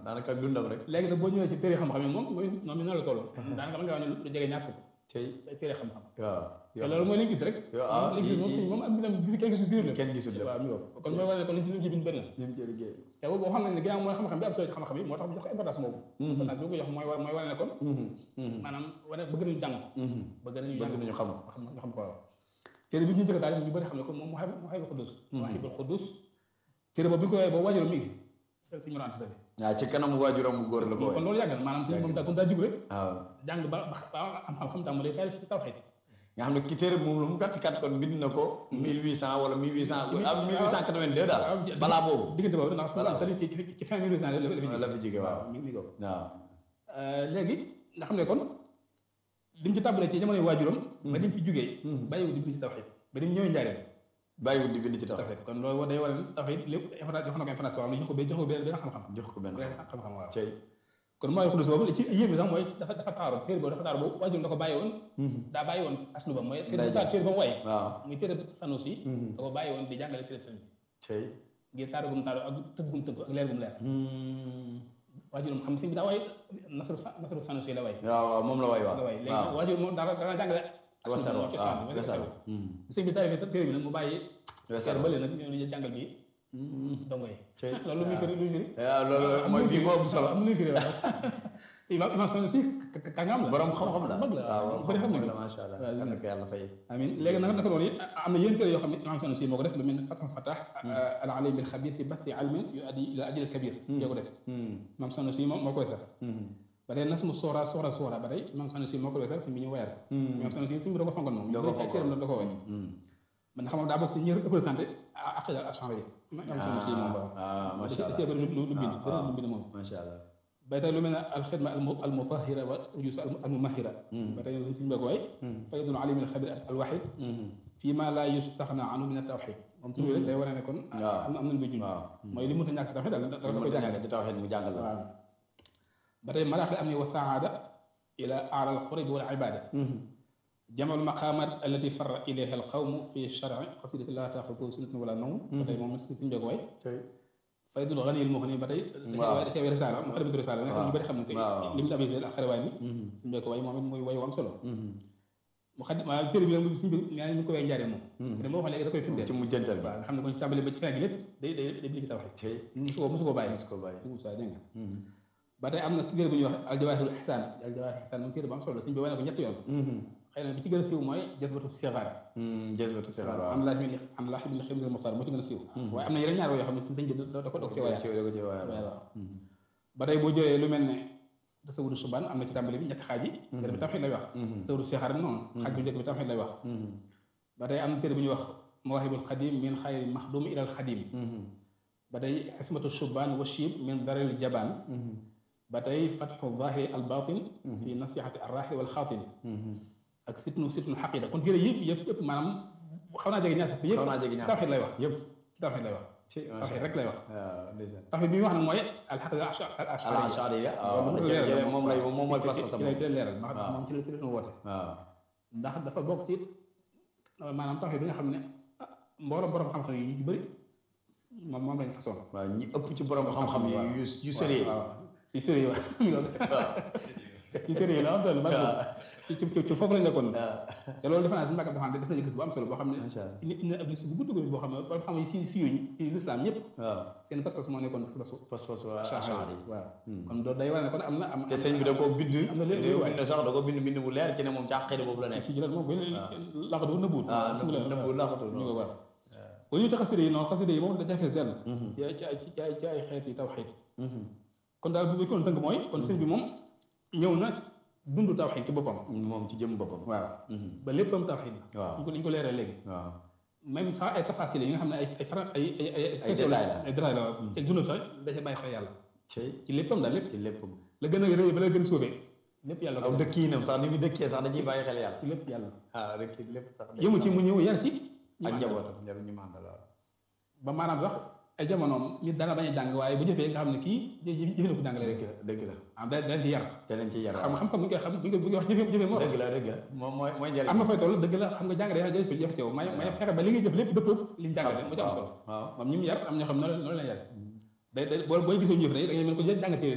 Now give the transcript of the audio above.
daanaka ak dundam rek léegi nag boo ñëwee ci téere xam-xam yi moom mooy noonu la toll daanaka mën nga wax ne lu jege ñaar fukk tey ay téere xam-xam waaw te loolu mooy liñ gis rek yow ah liñ gis moom suñ moom am binam gis kenn gisul biir la kenn gisul lépp waaw mi woo kon mooy wane ne kon liñ ci liñ ci bind bëri na ni mu ci liggéey te boobu boo xam ne ne ginnaaw mooy xam-xam bi am solo ci xam-xam yi moo tax mu jox ko importance boobu importance bi mu ko jox mooy wa- mooy wane ne kon maanaam wane bëgg nañu jàng ko bëgg nañu bëgg jàng nañu xam ko xam ñu xam ko waaw téere bi ñu jëkk daal ñu bëri xam ne kon moom Mawahibul Mawahibul Quddus Mawahibul Quddus téere boobu bi ñu ko woowee ba waajuram mi ngi fi si ñu rente sa waaw ci kanam waajuram bu góor la ko kon woy loolu yàgg na maanaam suñu moom daa kon daa jug rek waaw jàng ba ba am xam-xam tàmbalee taalif ci tawxiid nga xam ne ki téere bi moom lu mu gàtt gàtt kon bind na ko 1800 wala 1800 ah 1882 daal balaa boobu diggante boobu ndax sama sali ci ci fin mille huit cent la fi la fi jóge waaw mi mi ko waaw léegi nga xam ne kon li mu ci tàmbalee ci jamonoy waajuram ba ni mu fi jugee bàyyiwul di bind ci tawxiid ba ni mu ñëwee njaareel bàyyiwul di bind ci tax tawxiid kon loolu day war a tawxiid lépp information jox na ko information boo xam ne jox ko jox ko benn benn xam-xam jox ko benn benn xam-xam waaw cey kon mooy xudus boobu li ci yéeme sax mooy dafa dafa taaru téere boobu dafa taaru boobu waajuram da ko bàyyi woon daa bàyyi woon asnu ba mooy téere ba téere ba mu waye waaw muy téere Sanusi da ko bàyyi woon di jàngale téere sëñ bi cey ngir taaru gum taaru ak tëgg gum tëgg ak leer gum leer waajuram xam sëñ bi daa way nasru nasru Sanusi la way waaw waaw moom la waay waaw la way léegi nag waajur moom dara dana jàngale wesar asnu waaw ba waaw wesar sëñ bi taarif téere bi nag mu bàyyi wesar téere bële nag ñoo ñu jàngal bi dongo yi cey loolu lu muy firi lu muy firi waaw loolu mooy bii moo ëpp solo am lu muy firi waaw imam imam Sanusi kàngam la borom xam-xam la mag la waaw bëri xam mag nañ la la macha allah waaw, yal na ko yàlla fay amin léegi nag naka noonu it am na yéen téere yoo xam ne imam Sanusi moo ko def lu mel ne Fathul Fattah al alim al xabir fi bathi ilmin yu addi ila adil al kabir yoo ko def imam Sanusi moo moo koy sax ba tey nas mu soora soora soora ba tey imam Sanusi moo ko sax si bi ñu wayar imam Sanusi si bi da ko fonkoon moom Da ko ay téeram la da ko way man xam nga daa bokk ci ñi représenté aqida al ashari imam Sanusi moom waaw ah da macha cee da allah cee bëri lu lu bind bëri lu bind moom macha allah ba tey lu mel ne alxidma al mutahira wa rujus al mumahira ba tey suñu bëgg waay faydul alim al xabir al waxid fii ma laa yustaxna anhu min tawxid moom ci rek day wane ne kon waaw am na am na lu muy junj waaw mooy li mënta ñàkk tawxid daal da da ko jàngale ci tawxid mu jàngal la waaw ba tey maraaxil am ni wa saada ila aala al xurib wal ibada jamal maqamat allati farra ilayha al qawmu fi sharci qasidati laa taaxudu sinatun wala nawm ba tey moom si suñu bëgg waay cey faydul gani al muxni ba tey waaw da cee way risaala mu xarimatu risaala nga xam ñu bëri xam nañ ko waaw. lim di abisel ak xarewaay ni suñu bëgg way moom it muy way wu am solo mu xam maa téere bi nag suñu bi nee ñu ko way njaaree moom te moo wax léegi da koy firndeel ci mujjantal bi waaw nga xam ne kon ci tàmbali ba ci fin gi lépp day day day bind ci tawxid cey musu ko musu ko bàyyi su ko bàyyi suñu saa dégg nga ba tey am na téere bu ñuy wax aljawaahirul ihsaan aljawaahirul ihsaan moom téere bu am solo la suñu bi wane ko ñetti yoon xëy na bi ci gën a siiw mooy jazbatu sixaar jëlbatu sixaar waaw am laa bin am laa bin ximil muxtaar moo ci gën a siiw waaye am na yeneen ñaar yoo xam ne si sëñ bi da da ko dog ci waaye ci ko ci waaye waaw ba tey boo jëlee lu mel ne tasawudu subaan am na ci tàmbali bi ñetti xaaj yi benn bi tawxiid lay wax tasawudu sixaar bi noonu xaaj bu njëkk bi tawxiid lay wax ba tey am na téere bu ñuy wax mawaahibul xadim min xayri maxdum ilal xadim ba tey xismatu subaan wa shiib min daril jabaan ba tey fatxu zahiri al batin fi nasihati arraaxi wal xaatin ak sitnu sitnu xaqida kon téere yëpp yëpp yëpp maanaam xaw naa jege ñaar sax yëpp xaw naa jege ñaar ci tawxiid lay wax yëpp ci tawxiid lay wax ci tawxiid rek lay wax waaw ndeysaan tawxiid bi muy wax nag mooy alxaqida al ashari ala ashariya waaw moom lay moom mooy pas ci lay ci lay leeral ndax moom ci la ci la doon woote waaw ndax dafa bokk ci maanaam tawxiid bi nga xam ne ah mbooloo borom xam-xam yi ñu bëri moom moom lañ façon waaw ñi ëpp ci borom xam-xam yi yu yu sérieux waaw yu sérieux waaw yu sérieux la am solo bari ci ci ci foofu lañ nekkoon te loolu defe naa si mbàkkam dafa def na gis bu am solo boo xam ne Macha Allah. nit ñi ab liste bu gudd gudd boo xam ne borom xam yi si si yuñ ci l'islam ñëpp waaw seen pas-pas moo nekkoon pas-pasu pas-pas waa ashari ashari waaw kon loolu day wane ne kon am na am te sëñ bi da koo bind am na léeg-léeg waay. bind sax da ko bind bind bu leer ci ne moom càqide boobu la nekk ci ci lan moom bu laxatu nëbbuut waaw nëbbu laxatu ñu ko war bu ñu tax xasida yi noonu xasida yi moom da fees dell ci ay ci ay ci ay ci ay xeet yi taw xeet kon daal bu ñu kon tënk mooy kon sëñ bi moom ñëw na dund tawxiid ci boppam moom ci jëm boppam waaw ba léppam tawxiid la waaw ñu ko ñu ko leeral léegi waaw même sax ay tafasil yi nga xam ne ay ay fara ay ay ay Ay détails la. ay détails la waaw te dundam sax da cee bàyyi xel yàlla ci ci léppam daal lépp ci léppam la gën a rëy ba la gën a suufee lépp yàlla aw ko def dëkkiinam sax ni muy dëkkee sax dañuy bàyyi xel yàlla ci lépp yàlla ah rek lépp sax yëmu ci mu ñëw yar ci ak njabootam njaboot ñu màndal waaw ba maanaam sax ay jamonoom nit dana bañ a jàng waaye bu jëfee nga xam ne kii jë jëfe na ko jàngale rek dëgg la dëgg la ah da dañ ci yar te leen ci yar xam xam-xam bu ñu koy xam bu ñu koy bu ñu koy wax jëfe jëfe moo dëgg la dëgg la moom mooy mooy njëriñ am na fay toll dëgg la xam nga jàng day jëf jëf ci yow may may fexe ba li nga jëf lépp dëppoo li ñu jàngale mu ci am solo waaw moom ñi mu yar am ñoo xam ne noonu noonu la yar day day boo booy gisee ñu jëf rek da ngay mën ko jàng téere